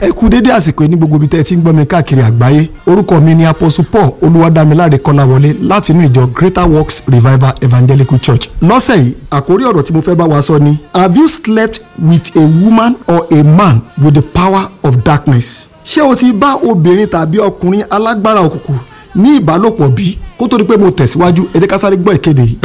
ẹ kú dédé àsìkò ní gbogbo ibi tẹ́ ẹ ti ń gbọ́ mi káàkiri àgbáyé orúkọ mi ni apostle paul olúwadámiláre kọ́láwọlé láti inú ìjọ greater works revival evangelical church lọ́sẹ̀ yìí àkórí ọ̀rọ̀ tí mo fẹ́ bá wa sọ ni have you slept with a woman or a man with the power of darkness ṣé o ti bá obìnrin tàbí ọkùnrin alágbára òkùnkùn ní ìbálòpọ̀ bí kó tó di pé mo tẹ̀síwájú ẹ jẹ́ ká sáré gbọ́ ìkéde yìí.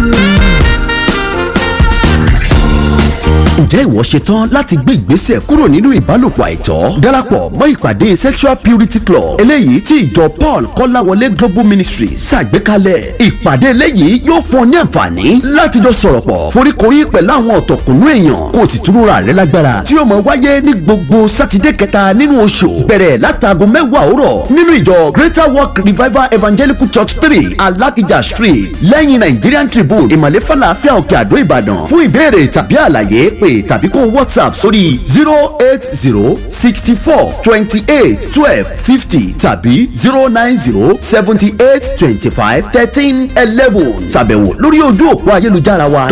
ǹjẹ́ ìwọ ṣetán láti gbé ìgbésẹ̀ kúrò nínú ìbálòpọ̀ àìtọ́ darapọ̀ mọ́ ìpàdé sexual purity club eléyìí tí ìjọ paul kọ́láwọlé global ministry ṣàgbékalẹ̀ ìpàdé eléyìí yóò fún ọ ní àǹfààní láti jọ sọ̀rọ̀ pọ̀ foríkorí pẹ̀lú àwọn ọ̀tọ̀kùnú èèyàn kó o sì túnra rẹ lágbára tí yóò máa wáyé ní gbogbo sátidé kẹta nínú oṣù bẹ̀rẹ̀ látàgò mẹ́wàá òwúrọ̀ nínú ìjọ greater work revival evangelical church three alakija street lẹ́yìn nigerian tribune ìmọ̀lẹ́ falafel òkè àdó ìbàdàn fún ìbéèrè tàbí àlàyé pé tàbí kó whatsapp sórí zero eight zero sixty four twenty eight twelve fifty tàbí zero nine zero seventy eight twenty five thirteen eleven ṣàbẹ̀wò lórí ojú òpó ayélujára wa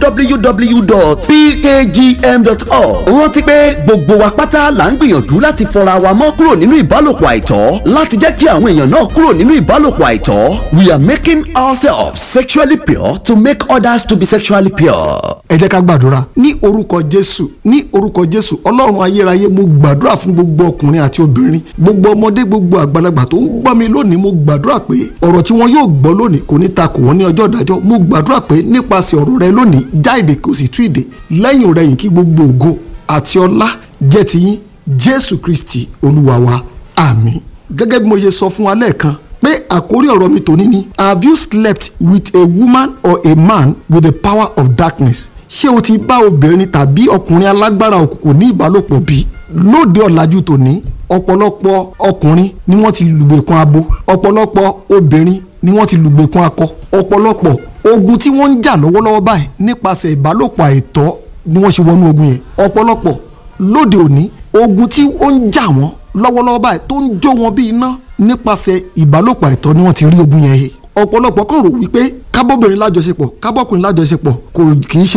www.pkgm.org rántí pé gbogbo wa pátá là ń gbìyànjú láti fọra wa mọ́ kúrò nínú ìbálòpọ̀ àìtọ́ láti jẹ́ kí àwọn èèyàn náà kúrò nínú ìbálòpọ̀ àìtọ́ we are making ourselves sexually pure to make others to be sexually pure. ẹ jẹ́ ká gbàdúrà ní orúkọ jésù ní orúkọ jésù ọlọ́run ayérayé mo gbàdúrà fún gbogbo ọkùnrin àti obìnrin gbogbo ọmọdé gbogbo àgbàlagbà tó ń gbọ́ mi lónìí mo gbàdúrà pé ọ̀rọ̀ tí wọn yóò gbọ́ lónìí kò ní ta kò wọ́n ní ọjọ́ ìdájọ́ mo gbàdúrà pé nípasẹ̀ ọ̀rọ̀ rẹ lónìí já èdè kò sì tú èdè lẹ́yìn rẹ̀ yìí kí gbogbo ògo àti ọlá jẹ́ tiyín jésù kristi olúwa wa àmín gẹ́gẹ́ bí mo ṣe sọ fún wa lẹ́ẹ̀kan pé àkórí ọ̀rọ̀ mi tòní ni have you slept with a woman or a man with the power of darkness ṣé o ti bá obìnrin tàbí ọkùnrin alágbára òkùnkùn ní ìbálòpọ̀ bí? lóde ọ̀làjú tòní ọ̀pọ̀lọpọ̀ ọkùnrin ni wọ́n ti lùgbèkùn abo ọ̀pọ̀lọpọ̀ obìnrin ni wọ́n ti lùgbèkùn akọ ọ̀pọ̀lọpọ̀ ogun tí wọ́n ń jà lọ́wọ́lọ́wọ́ báyìí nípasẹ̀ ìbálòpọ̀ àìtọ́ ni wọ́n ṣe wọnú ogun yẹn ọ̀pọ̀lọpọ̀ lóde òní ogun tí ó ń jà wọ́n lọ́wọ́lọ́wọ́ báyìí tó ń jó wọn bí iná nípasẹ̀ ìbálòpọ̀ àìtọ́ ni wọ́n ti rí ogun yẹn he ọ̀pọ̀lọpọ̀ kàn rò wípé kábọ́bìnrin lájọṣepọ̀ kábọ́kùnrin lájọṣepọ̀ kò kì í ṣe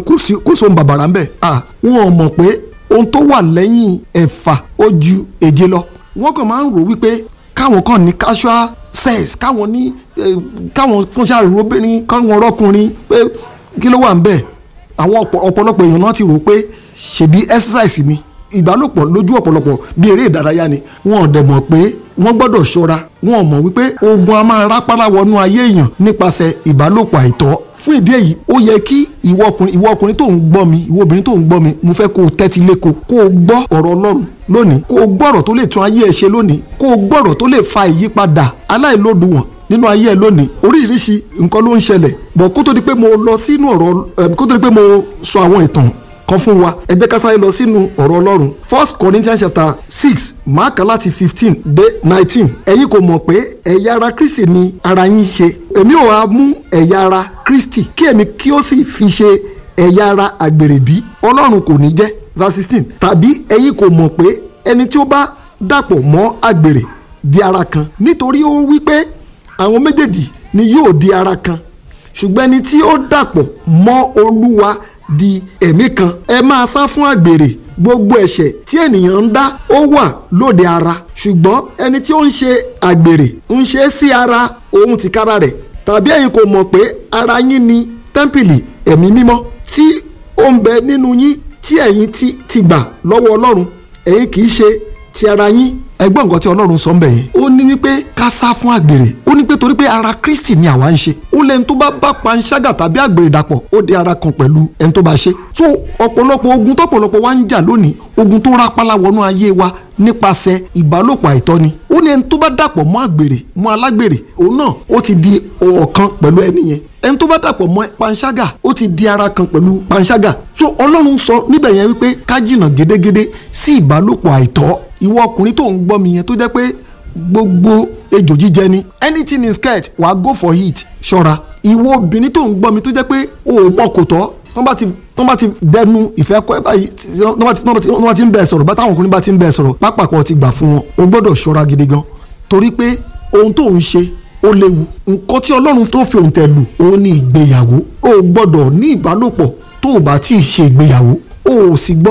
kò sóhun bàbàrà ńbẹ̀ à wọn ò mọ̀ pé ohun tó wà lẹ́yìn ẹ̀fà ó ju èje lọ wọ́n kàn máa ń rò wípé káwọn kàn ní casual sex káwọn ní káwọn fúnṣà ròbìnrin káwọn rọ́kùnrin pé kí ló wà ńbẹ̀ àwọn ọ̀pọ̀lọpọ̀ èèyàn náà ti rò pé ṣèbí exercise ni ìbálòpọ̀ lójú ọ̀pọ̀lọpọ̀ bí eré ìdárayá ni wọn ò dẹ̀ mọ̀ pé wọ́n gbọ́dọ̀ ṣọ́ra wọn ò mọ̀ wípé ogun a máa rápálá wọnú ayé èèyàn nípasẹ̀ ìbálòpọ̀ àìtọ́ fún ìdí èyí ó yẹ kí ìwọ ọkùnrin ìwọ ọkùnrin tó ń gbọ́ mi ìwọ obìnrin tó ń gbọ́ mi mo fẹ́ kó o tẹ́tí léko kó o gbọ́ ọ̀rọ̀ ọlọ́run lónìí kó o gbọ́ ọ̀rọ̀ tó lè tún ayé ẹ ṣe lónìí kó o gbọ́ ọ̀rọ̀ tó lè fa ìyípadà aláìlódiwọ̀n nínú ayé ẹ lónìí oríṣiríṣi nǹkan ló ń ṣẹlẹ̀ bọ̀ kó tó di pé mo lọ sínú ọ̀rọ̀ kó tó di pé mo sọ àwọn ìtàn kan fún wa ẹ jẹ́ ká sáré lọ sínú ọ̀rọ̀ ọlọ́run first corinthians chapter six máàkà láti fifteen dé nineteen ẹ̀yin kò mọ̀ pé ẹ̀yà ara kristi ni ara yín ṣe èmi ò wá mú ẹ̀yà ara kristi kí èmi kí ó sì fi ṣe ẹ̀yà ara àgbèrè bí ọlọ́run kò ní jẹ́ verse sixteen tàbí ẹ̀yin kò mọ̀ pé ẹni tí ó bá dàpọ̀ mọ́ àgbèrè di ara kan nítorí ó wí pé àwọn méjèèjì ni yóò di ara kan ṣùgbọ́n ẹni tí ó dàpọ̀ mọ́ olúwa di ẹ̀mí kan ẹ máa sá fún àgbèrè gbogbo ẹ̀ṣẹ̀ tí ènìyàn ń dá ó wà lóde ara ṣùgbọ́n ẹni tí ó ń ṣe àgbèrè ń ṣe sí ara òun tìkára rẹ̀ tàbí ẹ̀yin kò mọ̀ pé ara yín ni tẹ́ḿpìlì ẹ̀mí mímọ́ tí ó ń bẹ nínú yín tí ẹ̀yin ti ti gbà lọ́wọ́ ọlọ́run ẹ̀yin kì í ṣe ti ara yín ẹgbọ́n nǹkan tí ọlọ́run sọ ń bẹ̀ yẹn ó ní wípé ká sá fún àgbèrè ó ní pé torí pé ara kristi ni àwa ń ṣe ó lẹ́ni tó bá bá panṣágà tàbí àgbèrè dàpọ̀ ó di ara kan pẹ̀lú ẹni tó bá ṣe so ọ̀pọ̀lọpọ̀ ogun tọ́pọ̀lọpọ̀ wa ń jà lónìí ogun tó rápálá wọnú ayé wa nípasẹ̀ ìbálòpọ̀ àìtọ́ ni ó ní ẹni tó bá dàpọ̀ mọ́ àgbèrè mọ́ alágbèrè òun náà ó ti di ọ̀kan pẹ̀lú ẹni yẹn ẹni tó bá dàpọ̀ mọ́ panṣágà ó ti di ara kan pẹ̀lú panṣágà so ọlọ́run sọ níbẹ̀ yẹn wípé ká jìnnà gédégédé sí ìbálòpọ̀ àìtọ́ ìwọ ọkùnrin tó ń gbọ́ mi yẹn tó jẹ́ pé gbogbo ejò jíjẹ ni anything is scared wàá go for it ṣọ́ra ìwọ obìnrin tó ń gbọ́ mi tó jẹ́ pé o ò mọ kò tọ́ tọ́n bá ti tọ́n bá ti dẹnu ìfẹ́ kọ́ ẹ báyìí tọ́n bá ti tọ́n bá ti ń bẹ̀ sọ̀rọ̀ bá táwọn ọkùnrin bá ti ń bẹ̀ sọ̀rọ̀ pápákọ̀ ti gbà fún wọn o gbọ́dọ̀ ṣọ́ra gidi gan torí pé ohun tó ń ṣe ó léwu nǹkan tí ọlọ́run tó fi òǹtẹ̀ lù òun ni ìgbéyàwó o gbọ́dọ̀ ní ìbálòpọ̀ tó o bá tí ì ṣe ìgbéyàwó o ò sì gbọ́dọ̀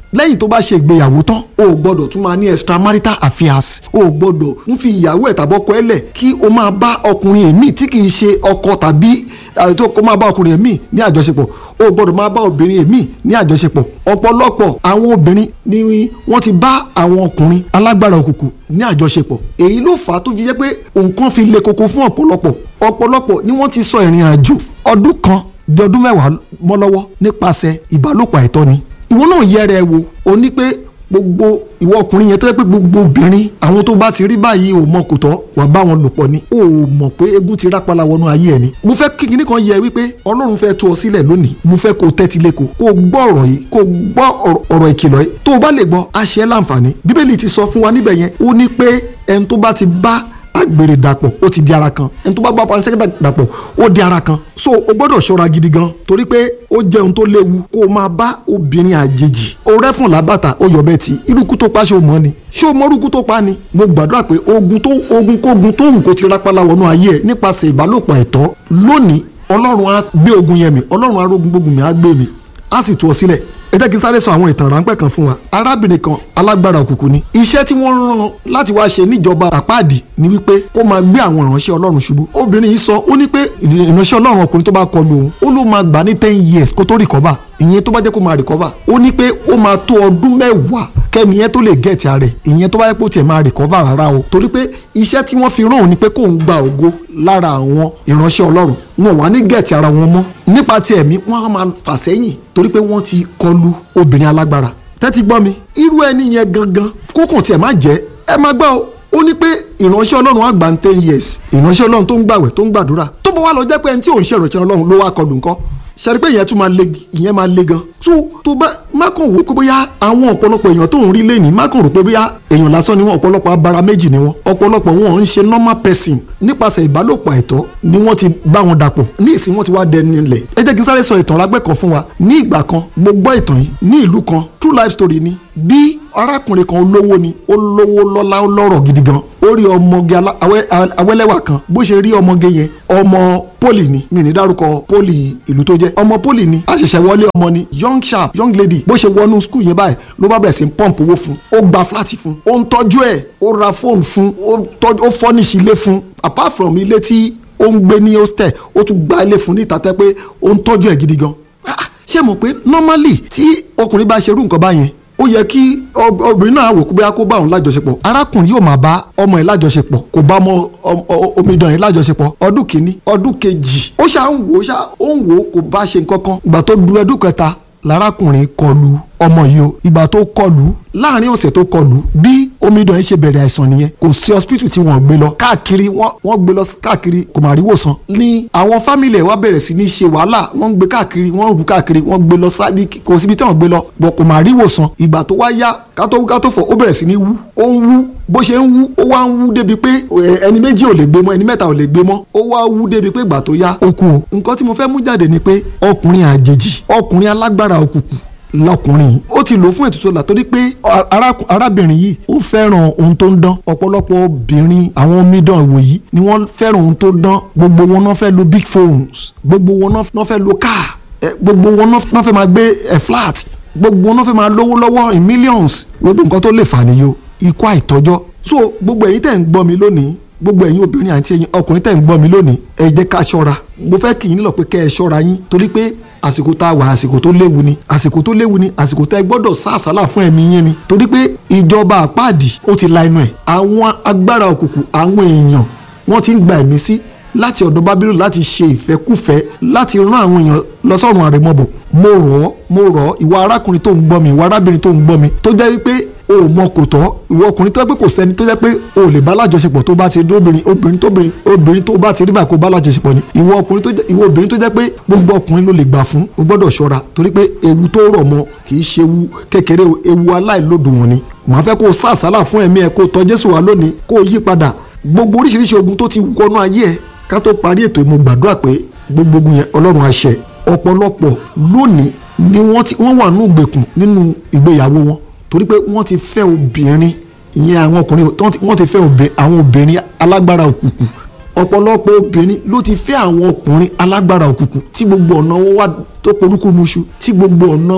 lẹ́yìn tó bá ṣe ìgbéyàwó tán o ò gbọ́dọ̀ tún máa ní extramarital affairs o ò gbọ́dọ̀ ń fi ìyàwó ẹ̀ tàbọ́kọ ẹ̀ lẹ̀ kí o máa bá ọkùnrin èmi tí kì í ṣe ọkọ tàbí tó kó máa bá ọkùnrin èmi ní àjọṣepọ̀ o ò gbọ́dọ̀ máa bá obìnrin èmi ní àjọṣepọ̀ ọ̀pọ̀lọpọ̀ àwọn obìnrin ni wọ́n ti bá àwọn ọkùnrin alágbára òkùnkùn ní àjọṣepọ̀ èyí ló fà á tó fi jẹ́ pé nǹkan fi le koko fún ọ̀pọ̀lọpọ̀ ọ̀pọ̀lọpọ̀ ni wọ́n ti sọ ìrìn àjò ọdún kan di ọdún mẹ́wàá mọ́ lọ́wọ́ nípasẹ̀ ìbálòpọ̀ àìtọ́ni ìwọ náà yẹrẹ ẹ wo o ní pé gbogbo ìwọ ọkùnrin yẹn tó yẹ pé gbogbo obìnrin àwọn tó bá ti rí báyìí ò mọ kò tọ́ wà bá wọn lò pọ̀ ni o ò mọ̀ pé egun ti rápálá wọnú ayé ẹ ni. mo fẹ́ kí kinní kan yẹ wípé ọlọ́run fẹ́ tú ọ sílẹ̀ lónìí mo fẹ́ kó o tẹ́tí lé ko kó o gbọ́ ọ̀rọ̀ yìí kó o gbọ́ ọ̀rọ̀ ìkìlọ̀ yìí tó o bá lè gbọ́ àṣẹ láǹfààní bíbélì ti sọ fún wa níbẹ̀ yẹn ó ní pé ẹni tó bá ti bá agbèrè dàpọ̀ ó ti di ara kan ẹni tó bá bá panisẹ́kẹ́ dàpọ̀ ó di ara kan so o gbọ́dọ̀ ṣọ́ra gidi gan torí pé ó jẹ́ ohun tó léwu kó o máa bá obìnrin àjèjì o rẹ́fùn lábàtà ó yọ̀ bẹ́ẹ̀ tí irúkú tó pa ṣé o mọ̀ ni ṣé o mọ irúkú tó pa ni mo gbàdúrà pé ogun tó ogun kógun tó hùn kó ti rápálá wọnú ayé ẹ nípasẹ̀ ìbálòpọ̀ ẹ̀tọ́ lónìí ọlọ́run á gbé ogun yẹn mi ọlọ́run á rógun gbógun mi á gbé mi á sì tú ọ sílẹ̀ ẹ jẹ́ kí n sáré sọ àwọn ìtàn ráńpẹ́ kan fún wa arábìnrin kan alágbára òkùnkùn ni iṣẹ́ tí wọ́n rán láti wá ṣe níjọba àpáàdì ni wípé kó máa gbé àwọn ìránṣẹ́ ọlọ́run ṣubú obìnrin yìí sọ ó ní pé ìránṣẹ́ ọlọ́run ọkùnrin tó bá kọlu òun ó ló máa gbà ní ten years kó tó rìkọ́bà ìyẹn tó bá jẹ́ kó máa rìkọ́bà ó ní pé ó máa tó ọdún mẹ́wàá kẹ́mi yẹn tó lè gẹ̀ẹ́tì ara rẹ̀ ìyẹn tó bá yẹ kó tiẹ̀ máa rìkọ́bà rárá o torí pé iṣẹ́ tí wọ́n fi rán òun ni pé kóun gba ògo lára àwọn ìránṣẹ́ ọlọ́run wọn wà ní gẹ̀ẹ́tì ara wọn mọ́ nípa ti ẹ̀mí wọ́n á máa fà sẹ́yìn torí pé wọ́n ti kọlu obìnrin alágbára tẹ́tí gbọ́ mi irú ẹni yẹn gangan kókàn tiẹ̀ má jẹ́ ẹ má gbọ́ o ó ní pé ìránṣẹ́ ọlọ́run á gbà ń ten years ìránṣẹ́ ọlọ́run tó ń gbàwẹ̀ tó ń gbàdúrà tó bọ́ wá lọ jẹ́ pé ẹni tí òun ṣe ìránṣẹ́ ọlọ́run ló wá kọlù nǹkan ṣàrí pé ìyẹn tún máa le ìyẹn máa le gan tó tó bá má kàn wò pé bóyá àwọn ọ̀pọ̀lọpọ̀ èèyàn tó ń rí lẹ́nìí má kàn rò pé bóyá èèyàn lásán ni wọ́n ọ̀pọ̀lọpọ̀ abara méjì ni wọ́n ọ̀pọ̀lọpọ̀ wọn ń ṣe normal person nípasẹ̀ ìbálòpọ̀ àìtọ́ ni wọ́n ti bá wọn dàpọ̀ ní ìsìn wọn ti wá dẹni lẹ̀ ẹ jẹ́ kí n sáré sọ ìtàn rágbẹ́ kan fún wa ní ìgbà kan mo gbọ́ ìtàn yìí ní ìlú kan true life story ni bí arákùnrin kan olówó ni ó lówó lọ́lá ó lọ́rọ̀ gidi gan ó rí ọmọge awẹ́lẹ́wà kan bó ṣe rí ọmọge yẹn ọmọ poli ni mi ní dárúkọ poli ìlú tó jẹ́ ọmọ poli ni a ṣẹ̀ṣẹ̀ wọlé ọmọ ni young sharp young lady bó ṣe wọnú skul yẹn báyìí ló bá bẹ̀rẹ̀ sí ń pọ́ǹpù owó fún ó gba fúláàtì fún ó ń tọ́jú ẹ̀ ó ra fóònù fún ó fọ́nìṣì ilé fún apart from ilé tí ó ń gbé ní hostel ó tún gba ilé fún ní ìtàtẹ́ pé ó ń tọ́jú ẹ̀ gidi gan ṣé mọ̀ pé normally tí ọkùnrin bá ṣerú nǹkan báyẹn ó yẹ kí obìnrin náà wò kó bóyá kó bá òun lájọṣepọ̀ arákùnrin yóò máa bá ọmọ ẹ̀ lájọṣepọ̀ kò bá ọmọ omidan ẹ̀ lájọṣepọ̀ ọdún kìíní ọdún kejì ó ṣá ń wò ó ṣá ó ń wò ó kò bá ṣe nǹkan kan ìgbà tó du ọdún kẹta lárákùnrin kọlù ọmọ yìí o ìgbà tó kọlù láàrin ọ̀sẹ̀ tó kọlù bí omidan yìí ṣe bẹ̀rẹ̀ àìsàn nìyẹn kò sí hospital tí wọ́n gbé lọ káàkiri wọ́n gbé lọ káàkiri kò má rí wòsàn ní àwọn fámìlì ẹ̀ wá bẹ̀rẹ̀ sí ní ṣe wàhálà wọ́n ń gbé káàkiri wọ́n ń rù káàkiri wọ́n gbé lọ sábì kò síbi tí wọ́n gbé lọ bọ̀ kò má rí wòsàn ìgbà tó wá yá kátó wú kátó fọ̀ ó bẹ̀rẹ̀ sí ní wú ó ń wú bó ṣe ń wú ó wá ń wú débi pé ẹni méjì ò lè gbé mọ́ ẹni mẹ́ta ò lè gbé mọ́ ó wá wú débi pé ìgbà tó yá ó kú o nǹkan tí mo fẹ́ mú jáde ni pé ọkùnrin àjèjì ọkùnrin alágbára òkùnkùn lọkùnrin ó ti lò fún ètùtù ọ̀la torí pé arábìnrin yìí ó fẹ́ràn ohun tó ń dán ọ̀pọ̀lọpọ̀ obìnrin àwọn omidan ìwò yìí ni wọ́n fẹ́ràn ohun tó dán gbogbo wọn náà fẹ́ lo big phones gbogbo wọn náà fẹ́ lo car gbogbo wọn náà fẹ́ máa gbé flat gbogbo wọn náà fẹ́ máa lówó lọ́wọ́ in millions gbogbo nǹkan tó lè fà nìyó ikú àìtọ́jọ́ so gbogbo ẹ̀yin tẹ̀ ń gbọ́ mi lónìí gbogbo ẹ̀yin obìnrin àti ẹ̀yin ọkùnrin tẹ̀ ń gbọ́ mi lónìí ẹ jẹ́ ká ṣọ́ra mo fẹ́ kì í nílò pé kẹ́ ẹ ṣọ́ra yín torí pé àsìkò tá a wà àsìkò tó léwu ni àsìkò tó léwu ni àsìkò tá ẹ gbọ́dọ̀ sá àsálà fún ẹ̀mí yín ni torí pé ìjọba àpáàdì ó ti la inú ẹ̀ àwọn agbára òkùnkùn àwọn èèyàn wọ́n ti ń gba ẹ̀mí sí láti ọ̀dọ̀ bábílò láti ṣe ìfẹ́kùfẹ́ láti rán àwọn èèyàn lọ sọ́run àrèmọ́bọ̀ mo rọ̀ ọ́ mo rọ̀ ọ́ ìwà arákùnrin tó ń gbọ́ mi ìwà arábìnrin tó ń gbọ́ mi tó jẹ́ wípé o ò mọ kò tọ́ ìwọ ọkùnrin tó jẹ́ pé kò sẹ́ni tó jẹ́ pé o ò lè bá lájọṣepọ̀ tó bá ti rí obìnrin obìnrin tó obìnrin tó bá ti rí báyìí kó bá lájọṣepọ̀ ni ìwọ ọkùnrin tó jẹ́ ìwọ obìnrin tó jẹ́ pé gbogbo ọkùnrin ló lè gbà fún o gbọ́dọ̀ ṣọ́ra torí pé ewu tó rọ̀ mọ́ kì í ṣe ewu kékeré ewu aláìlódùn wọn ni màá fẹ́ kó o sá àsálà fún ẹ̀mí ẹ̀ kó o tọ́ Jésù wá lónìí kó o yí padà gbogbo oríṣiríṣi ogun tó ti wọnú ayé ẹ̀ ká tó parí ètò mo gbàdúrà pé gbogbo ogun yẹn Ọlọ́run àṣẹ ọ̀pọ̀lọpọ̀ lónìí ni wọ́n wà nínú ìgbèkùn nínú ìgbéyàwó wọn torí pé wọ́n ti fẹ́ obìnrin ìyẹn àwọn ọkùnrin wọ́n ti fẹ́ àwọn obìnrin alágbára òkùnkùn ọ̀pọ̀lọpọ̀ obìnrin ló ti fẹ́ àwọn ọkùnrin alágbára òkùnkùn tí gbogbo ọ̀nà wọn wá tó polúkú muṣu tí gbogbo ọ̀nà wọn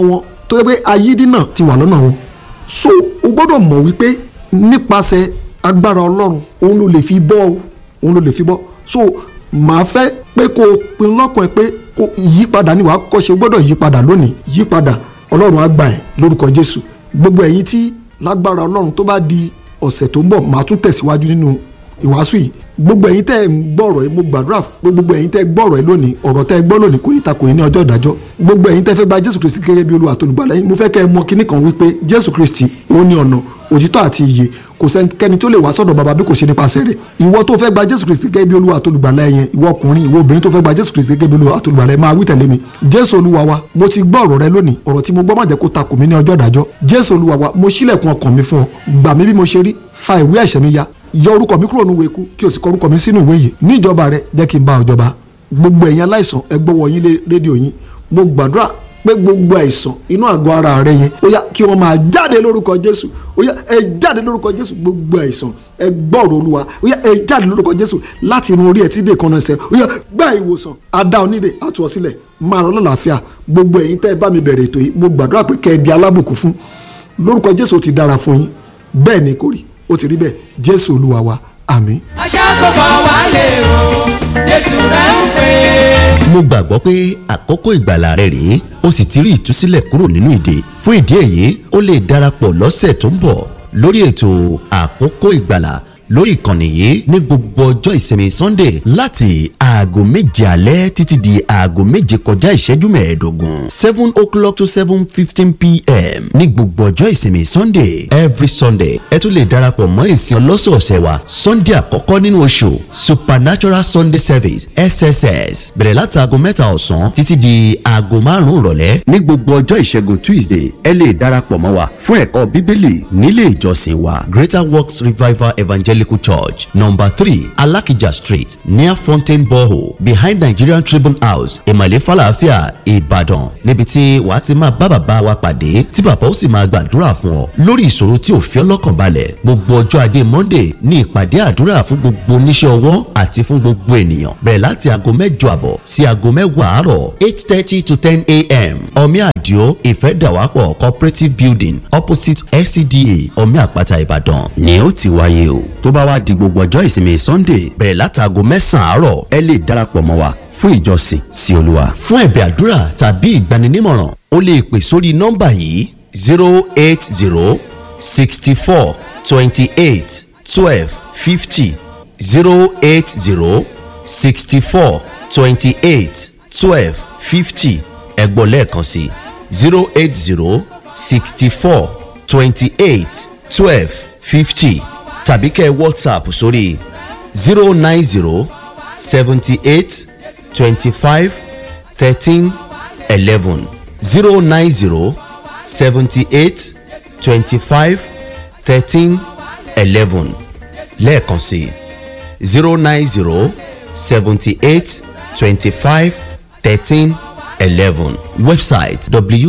tó yẹ pé ayídínà ti wà lọ́nà wọn so o gbọ́dọ̀ mọ̀ wípé nípasẹ̀ agbára ọlọ́run òun ló lè fi bọ́ o òun ló lè fi bọ́ so màá fẹ́ pé kó o pinnu lọ́kàn ẹ pé kó ìyípadà ni wàá kọ́ ṣe o gbọ́dọ̀ yípadà lónìí yípadà ọlọ́run á gbà ẹ́ lórúkọ jésù gbogbo ẹ̀yin tí lágbára ọlọ́run tó bá di ọ̀sẹ̀ tó ń bọ̀ màá tún tẹ̀síwájú nínú ìwàásù yìí gbogbo ẹ̀yin tẹ́ ẹ̀ ń gbọ́rọ̀ ẹ mo gbàdúrà pé gbogbo ẹ̀yin tẹ́ ẹ gbọ́rọ̀ ẹ lónìí ọ̀rọ̀ tẹ́ ẹ gbọ́ lónìí kò ní takò yín ní ọjọ́ ìdájọ́ gbogbo ẹ̀yin tẹ́ fẹ́ gba jésù kristi gẹ́gẹ́ bí olúwa àtolùgbàlà yín mo fẹ́ kẹ́ ẹ mọ̀ kinní kan wípé jésù kristi òun ni ọ̀nà òtítọ́ àti ìyè kò sẹ́nikẹ́ni tó lè wá sọ́dọ̀ bàbá bí kò ṣe nípasẹ̀ rẹ̀ ìwọ tó fẹ́ gba jésù kristi gẹ́gẹ́ bí olúwa àtolùgbàlà yẹn ìwọ ọkùnrin ìwọ obìnrin tó fẹ́ gba jésù kristi gẹ́gẹ́ bí olúwa àtolùgbàlà yẹn máa wí tẹ̀lé mi jésù olúwa wa mo ti gbọ́ ọ̀rọ̀ rẹ lónìí ọ̀rọ̀ tí mo gbọ́ má jẹ́ kó takò mí ní ọjọ́ ìdájọ́ jésù olúwa wa mo ṣílẹ̀kùn ọkàn mi fún ọ gbà mí bí mo ṣe rí fa ìwé ẹ̀ṣẹ̀ mi ya yọ orúkọ mi kúrò nínú eku kí o sì kọ orúkọ mi sínú ìwé yìí níjọba rẹ jẹ́ kí n bá ọjọba gbogbo ẹ̀yin aláìsàn ẹ gbọ́wọ́ yín lé rédíò yín mo gbàdúrà pé gbogbo àìsàn inú àgọ́ ara rẹ yẹn ó yá kí wọ́n máa jáde lórúkọ jésù ó yá ẹ jáde lórúkọ jésù gbogbo àìsàn ẹ gbọ́rọ̀ olúwa ó yá ẹ jáde lórúkọ jésù láti inú orí ẹ tí dè kan ẹsẹ̀ ó yá gbá ìwòsàn adá onídè àtúwọ̀ sílẹ̀ máa rọ lálàáfíà gbogbo ẹ̀yin tẹ́ ẹ bá mi bẹ̀rẹ̀ ètò yìí mo gbàdúrà pé kẹ́ ẹ di alábùkún fún lórúkọ jésù ó ti dára fún yín bẹ́ẹ̀ ni kò rí ó ti rí bẹ́ẹ̀ jésù olúwa wa àmín. ajá tó bọ̀ wálé o jésù rẹ̀ ń pè é. mo gbàgbọ́ pé àkókò ìgbàlà rẹ rèé o sì ti rí ìtúsílẹ̀ kúrò nínú ìdè fún ìdí èyí o lè darapọ̀ lọ́sẹ̀ tó ń bọ̀ lórí ètò àkókò ìgbàlà lórí ìkànnì yìí ní gbogbo ọjọ́ ìsinmi sunday láti aago méje alẹ́ títí di aago méje kọjá ìṣẹ́jú mẹ́ẹ̀ẹ́dógún seven o'clock to seven fifteen pm ní gbogbo ọjọ́ ìsinmi sunday every sunday ẹ tún lè darapọ̀ mọ́ ìsìn ọlọ́sọ̀ọ̀sẹ̀ wa sunday àkọ́kọ́ nínú oṣù supernatural sunday service sss bẹ̀rẹ̀ láti aago mẹ́ta ọ̀sán títí di aago márùn-ún ìrọ̀lẹ́ ní gbogbo ọjọ́ ìṣẹ́gun tuesday ẹ lè darapọ̀ mọ́ wa fún ẹ̀kọ́ bíbélì nílé ìjọsìn wa greater works revival evangelical church number three alakija street near fountain borehole behind nigerian tribune house ìmàlẹ́ falafia ìbàdàn níbi tí wàá ti máa bá bàbá wa pàdé tí bàbá ó sì máa gbàdúrà fún ọ lórí ìṣòro tí ò fi ọ́ lọ́kàn balẹ̀ gbogbo ọjọ́ ajé monday ní ìpàdé àdúrà fún gbogbo oníṣẹ́ ọwọ́ àti fún gbogbo ènìyàn bẹ̀rẹ̀ láti aago mẹ́jọ àbọ̀ sí aago mẹ́wàá àárọ̀ eight thirty to ten a.m. omi àdìo ìfẹ́dàwápọ̀ cooperative building opposite scda omi àpáta ìbàdàn ni ó ti wáyé o tó bá wá di gbogbo ọjọ́ ìsinmi sunday bẹ̀rẹ̀ látàgò mẹ́sàn-án àárọ̀ ẹ lè darapọ̀ mọ́ wa fún ìjọsìn sí olúwa. fún ẹ̀bẹ̀ àdúrà tàbí ìgbaninímọ̀ràn o lè pè sórí nọ́mbà yìí zero eight zero sixty four twenty eight twelve fifty zero eight zero sixty four twenty eight twelve fifty ẹ̀gbọ́n lẹ́ẹ̀kan sí zero eight zero sixty four twenty eight twelve fifty tàbí kẹ́ ẹ whatsapp sórí zero nine zero seventy eight twenty five thirteen eleven zero nine zero seventy eight twenty five thirteen eleven lẹ́ẹ̀kan sí zero nine zero seventy eight twenty five thirteen eleven website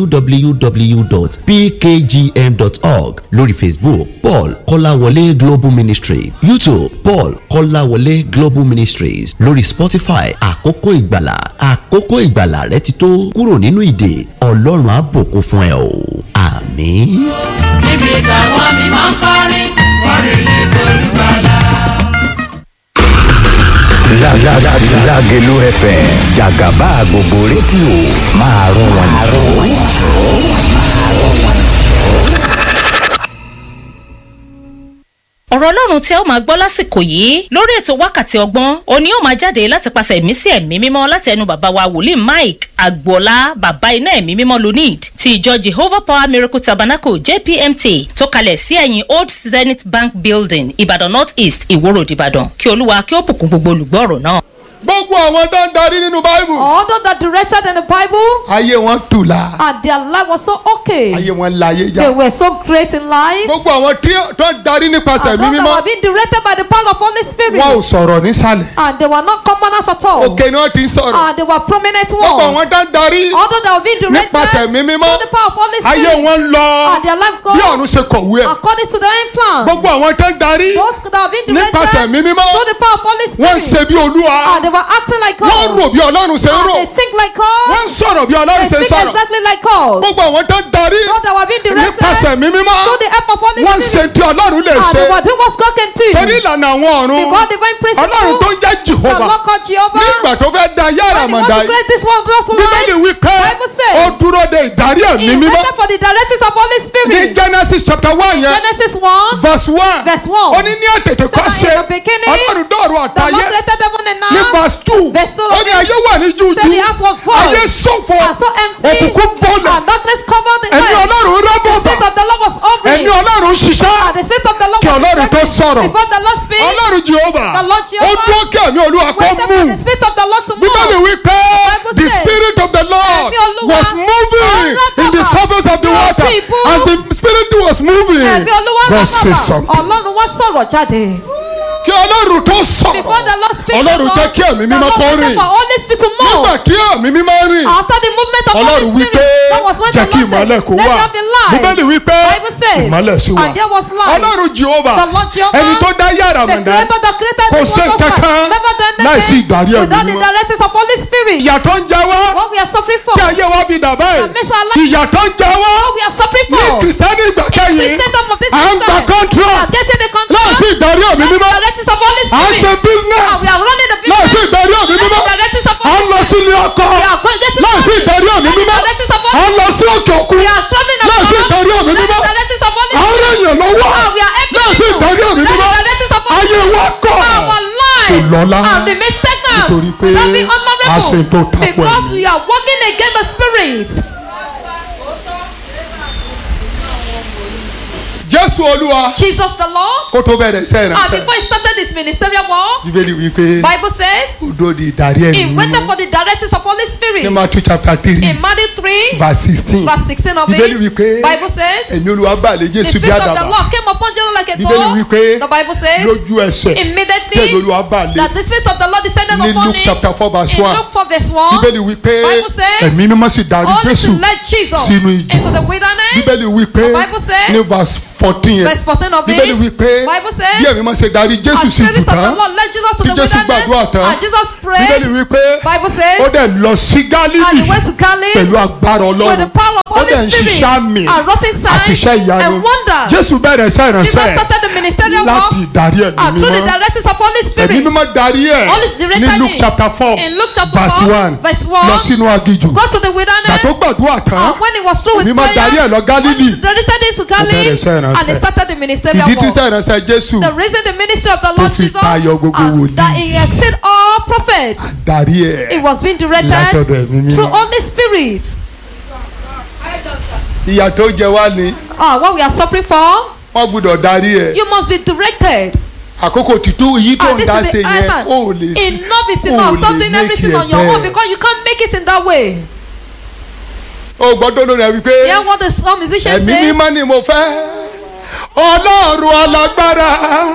www.pkgm.org lórí facebook paul kọ́láwọlé global ministry youtube paul kọ́láwọlé global ministries lórí spotify àkókò ìgbàlà àkókò ìgbàlà rẹ ti tó kúrò nínú ìdè ọlọ́run á bùkún fún ẹ o àmín. níbi táwọn mímọ́ ń kọrin kọrin yìí sólùgbàlà. Lágẹ̀lú FM jàgàbá gbogbo rédíò máa rún wọn jù. ọ̀rọ̀ ọlọ́run tí ẹ ó máa gbọ́ lásìkò yìí lórí ètò wákàtí ọgbọ́n òní ó máa jáde láti pàṣẹ ẹ̀mí sí ẹ̀mí mímọ́ láti ẹnu bàbá wa wòlíì mike agboola bàbá iná ẹ̀mí mímọ́ lunid ti ìjọ jehovah power miracle tabernacle jpmt tó kalẹ̀ sí ẹ̀yìn old zenith bank building ìbàdàn north east ìwó road ìbàdàn kí olúwa kí ó bùkún gbogbo olùgbọ́ ọ̀rọ̀ náà. gbogbo àwọn tó ń darí nínú báíbù. Although that directed in the Bible ayé wọn tù la. and their life was so okay, ayé wọn láyé they já. were so great in life. gbogbo àwọn tí tó ń darí nípasẹ̀ And mi those that mímọ́. were being directed by the power of Holy Spirit, wọn ò sọ̀rọ̀ nísàlẹ̀. and they were not commoners at all, òkè ni wọ́n ti ń sọ̀rọ̀. and they were prominent gbogbo ones. àwọn tó ń darí Although they were being directed nípasẹ̀ mi mímọ́. through the power of Holy ayé Spirit, wọn lọ and their life bí ọ̀run goes ṣe kọ̀wé ẹ̀. according to their own plan. gbogbo àwọn tó ń darí Those that were being nípasẹ̀ directed mi mímọ́. through the power of Holy wọ́n ń Spirit, ṣe bí olúwa. and they were acting like wọ́n God. rò bí ọlọ́run ṣe ń And rò they think like wọ́n God. ń sọ̀rọ̀ bí ọlọ́run They ṣe ń speak sọ̀rọ̀ exactly like God. gbogbo àwọn tó ń darí God that were being directed nípasẹ̀ mi mímọ́ through the help of Holy wọ́n ń ṣe Spirit. tí ọlọ́run lè And ṣe they were doing what God can do. torí ìlànà àwọn ọ̀run Because divine principle. ọlọ́run tó ń jẹ́ The jehova Lord called Jehovah. nígbà tó fẹ́ da yàrá When he wants mọ̀dá to create this one brought to bíbélì life. wí pé Bible says, ó dúró de ìdarí ẹ̀mí He mímọ́ waited for the directives of Holy ní Spirit. genesis chapter one yẹn Genesis 1. verse one Verse one. ó ní ní àtètè kọ́ So ṣe in the beginning, ọlọ́run dọ̀rọ̀ The Lord àtayé created heaven and ní earth. verse two Verse two ó ní ayé wà ní jújú Said the earth was void. ayé ṣòfò And so empty. òkùnkùn bọ́ọ̀lù And darkness covered the ẹ̀mí earth. ọlọ́run The rábọ̀ spirit bà of the Lord was hovering. ẹ̀mí ọlọ́run ṣiṣẹ́ And the spirit of the Lord Kí was Ọlọ́run tó working. sọ̀rọ̀. Before the Lord speaks. ọlọ́run jehova The Lord ó Jehovah dúró kí ẹ̀mí olúwa kó Waited for mú the spirit of the Lord to bíbélì move. wí pé Bible the says, spirit of the lord Ẹ̀mí Olúwa was moving ó in the rábàbà surface of the ní water ojú ibú. as the spirit was moving Ẹ̀mí Olúwa God rán say bàbà. something Ọlọ́run wá sọ̀rọ̀ jáde. kí ọlọ́run tó Before sọ̀rọ̀ the Lord speaks. Ọlọ́run to jẹ́ us, kí ẹ̀mí the mímọ́ Lord kó waited rìn. for Holy Spirit to move. nígbà tí ẹ̀mí mímọ́ rìn After the movement of ọlọ́run Holy wí Spirit, pé that was when jẹ́ the kí Lord ìmọ̀lẹ̀ said, kó let wà there be light. bíbélì wí pé Bible says, ìmọ̀lẹ̀ sí wa and there was light. ọlọ́run jehova The Lord Jehovah, ẹni tó dá yàrá the mọ̀dá creator that created kò the ṣe world of light, kankan never done láìsí anything ìdarí ẹ̀mí without the mímọ́ directives of Holy Spirit. ìyà tó ń jẹ wá What we are suffering for, kí ayé wa fi dà báyìí That makes our life- ìyà tó ń jẹ wá what we are suffering ní for, kìrìsìtẹ́nì ìgbà kẹyìn Christendom of this à ń gba time, we contract are getting the láìsí contract, ìdarí ẹ̀mí not the mímọ́ directives of Holy à ń ṣe Spirit, business and we are running the láìsí business, ìdarí ẹ̀mí not mímọ́ the directives of à ń Holy lọ Spirit. sílé ọkọ We are going getting láìsí married, ìdarí ẹ̀mí not the mímọ́ directives of à Holy ń lọ sí òkè òkun We are traveling láìsí abroad, ìdarí ẹ̀mí not the mímọ́ directives of Holy à ń Spirit. rẹ̀yìn lọ́wọ́ Ah, we are helping láìsí people. ìdarí ẹ̀mí Not the mímọ́ directives of Holy ayé Spirit. wa kọ̀ Our life Kò lọ́lá. and remain stagnant Nítorí pé without being a ṣe tó honourable tako because ẹ̀mí. we are working against the spirit. jésù olúwa Jesus the Lord kó tó bẹ̀rẹ̀ iṣẹ́ and ìránṣẹ́ before he started his ministerial work bíbélì wí pé Bible says ó dó di ìdarí ẹ̀mí he waited mímọ́ for the directives of Holy ní Spirit matthew chapter three in Matthew three verse sixteen verse sixteen of bíbélì wí it pé Bible says ẹ̀mí olúwa bà lé the jésù bí spirit of the àdàbà Lord came upon Jesus like a bíbélì wí pé dove the Bible says lójú ẹsẹ̀ tẹ̀mí immediately olúwa bà lé that the spirit of the Lord descended Ní upon Luke him chapter four verse in one. Luke four verse one bíbélì wí pé Bible says, ẹ̀mí mímọ́ sì darí only jésù to let Jesus sínú ìjì into the wilderness bíbélì wí pé The Bible says, ní verse fourteen yẹn verse fourteen of bíbélì wí it pé Bible says, bí ẹ̀mí mímọ́ ṣe darí jésù and sí spirit jù of the tán Lord led Jesus to Tí the Jésù gbàdúrà tán, wilderness and Jesus bíbélì prayed wí pé Bible ó says dẹ̀ lọ sí and gálílì he went to Galilee pẹ̀lú agbára with the ọlọ́run power of ó Holy dẹ̀ ń Spirit ṣiṣẹ́ àmì and wrought àti iṣẹ́ signs ìyanu and wonders jésù bẹ̀rẹ̀ iṣẹ́ Jesus ìránṣẹ́ started the ministerial work láti ìdarí ẹ̀mí and through the mímọ́ directives of Holy ẹ̀mí Spirit mímọ́ darí ẹ̀ Holy Spirit ní directed luke him. chapter four in Luke chapter verse 4 one verse 1 lọ sínú agijù go to the gbà wilderness tó gbàdúrà tán and when he was through with ẹ̀mí mímọ́ darí ẹ̀ prayer lọ gálílì directed him to Galilee bẹ̀rẹ̀ iṣẹ́ ìránṣẹ́. and he started the ministerial ìdí tí work iṣẹ́ ìránṣẹ́ jésù the reason the ministry of the Lord fi Jesus tayọ gbogbo and wòlíì. that he exceed all prophets darí it ẹ̀ was being látọ̀dọ̀ directed ẹ̀mí mímọ́. through Holy Spirit ìyà tó jẹ wá ni ah what we are suffering for wọ́n gbúdọ̀ darí ẹ̀ you must be directed àkókò títú èyí tó ah ń this dá is ṣe the yẹn iman ó lè ṣe enough is ó enough lè stop doing make everything it on your own bẹ́ẹ̀. because you can't make it in that way ó gbọ́dọ̀ lórí ẹ̀ wípé hear what the some musician ẹ̀mí say mímọ́ ni mo fẹ́ ọlọ́run alágbára